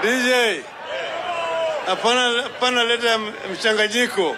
DJ, hapana, hapana leta m- mchanganyiko.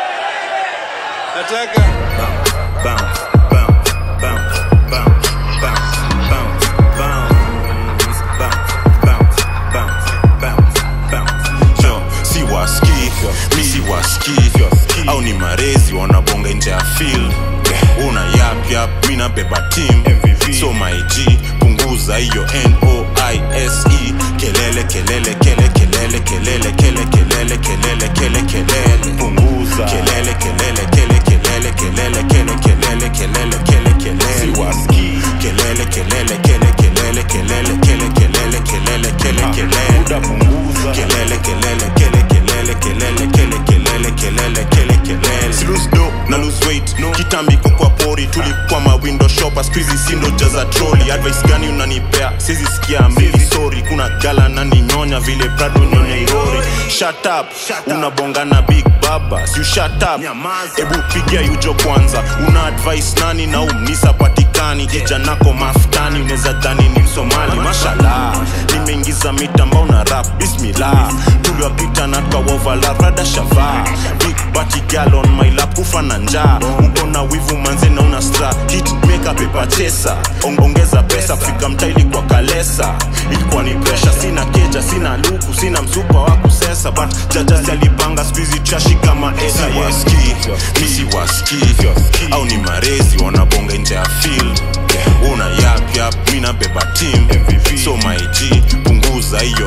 Nataka bounce, bounce, bounce, bounce, bounce, bounce, bounce, bounce, bounce, bounce, bounce. Yo, si waski, mi si waski, au ni marezi wanabonga nje ya field una yap yap, mi nabeba team so my G, punguza hiyo N-O-I-S-E kelele kelele kele kelele kelele kele kelele kelele kele kelele punguza kelele kelele kele kelele kelele kele kelele kelele kele kelele si waski kelele kelele kele kelele kelele kele kelele kelele kele kelele muda punguza kelele kelele kele kelele kelele kele kelele kelele kele kelele si lose do na lose weight no kitambi kwa pori tulikuwa ma window shopper squeezy sindo jaza trolley advice gani unanipea sizi sikia mbili sorry kuna gala na ninyonya vile prado nyonya irori shut up unabonga na big baba si you shut up ebu pigia yujo kwanza una advice nani na umnisa patikani kijanako maftani unaweza dhani ni msomali mashallah nimeingiza mitambao na rap bismillah tuliwapita na twawovala rada shavaa big bati gal on my lap kufa na njaa uko na wivu manze na una stra hit maker paper chesa On- ongeza pesa fika mtaili kwa kalesa ilikuwa ni presha sina keja sina luku sina msupa wa kusesa but jajasi alipanga skuizi chashi kama esa waski misi waski au ni marezi wanabonga nje ya field una yap yap mi nabeba team so my g punguza hiyo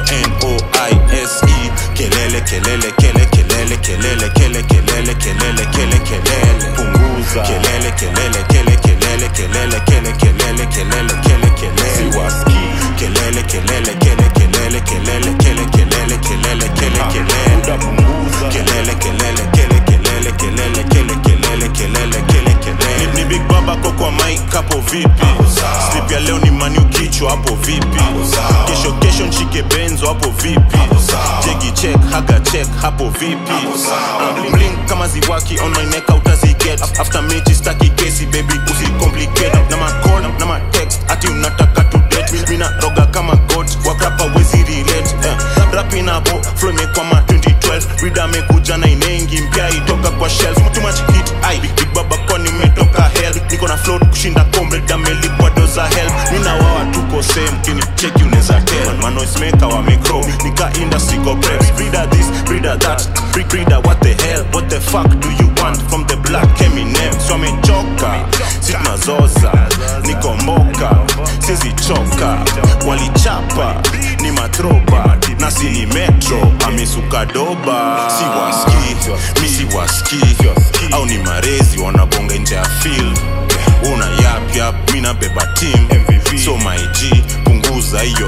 noise kelele kelele kele kelele kelele kele kelele kelele kele kelele punguza kelele kelele kele kelele kelele kele kelele kelele kele kelele si waski kelele kelele kele kelele kelele kele kelele kelele kele kelele muda punguza kelele kelele kele kelele kelele kele kelele kelele kele kelele ni, ni big baba ko kwa mic hapo vipi slip ya leo ni maniu kichwa hapo vipi kesho kesho nshike benzo hapo vipi jegi check haga check hapo vipi Uh, blink kama ziwaki on my neck utaziget after mechi staki kesi baby usicomplicate na ma call na ma text ati unataka to date mina roga kama god wakrapa wezi relate eh. rapin hapo flow imekwama 2012 rida amekuja na inengi mpya itoka kwa shelf too much hit ai big, big baba kwa nimetoka hell niko na float kushinda comrade amelipwa doza hell mina wawa tuko same kini cheki unaweza tell man noise maker wa micro nika industry go preps breeder this breeder that breed breeder what the hell what the fuck do you want from the black Eminem so amechoka si tunazoza nikomboka sizichoka walichapa ni matroba na si ni metro amesuka doba si waski mi si waski au ni marezi wanabonga nje ya field una yap yap mi nabeba team so my g punguza hiyo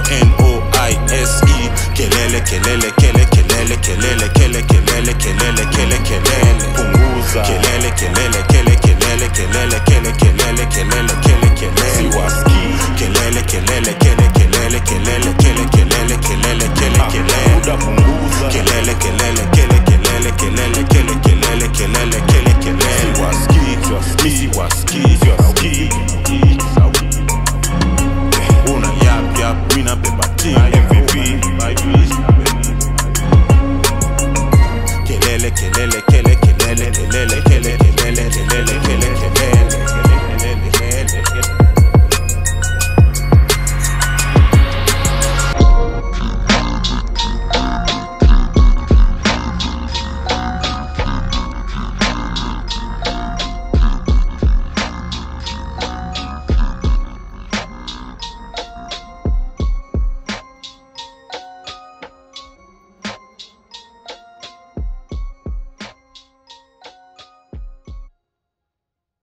noise kelele kelele kele kelele kelele kele kelele kelele kele kelele punguza kelele kelele kele kelele kelele kele kelele kelele kele kelele si waski kelele kelele kele kelele kelele kele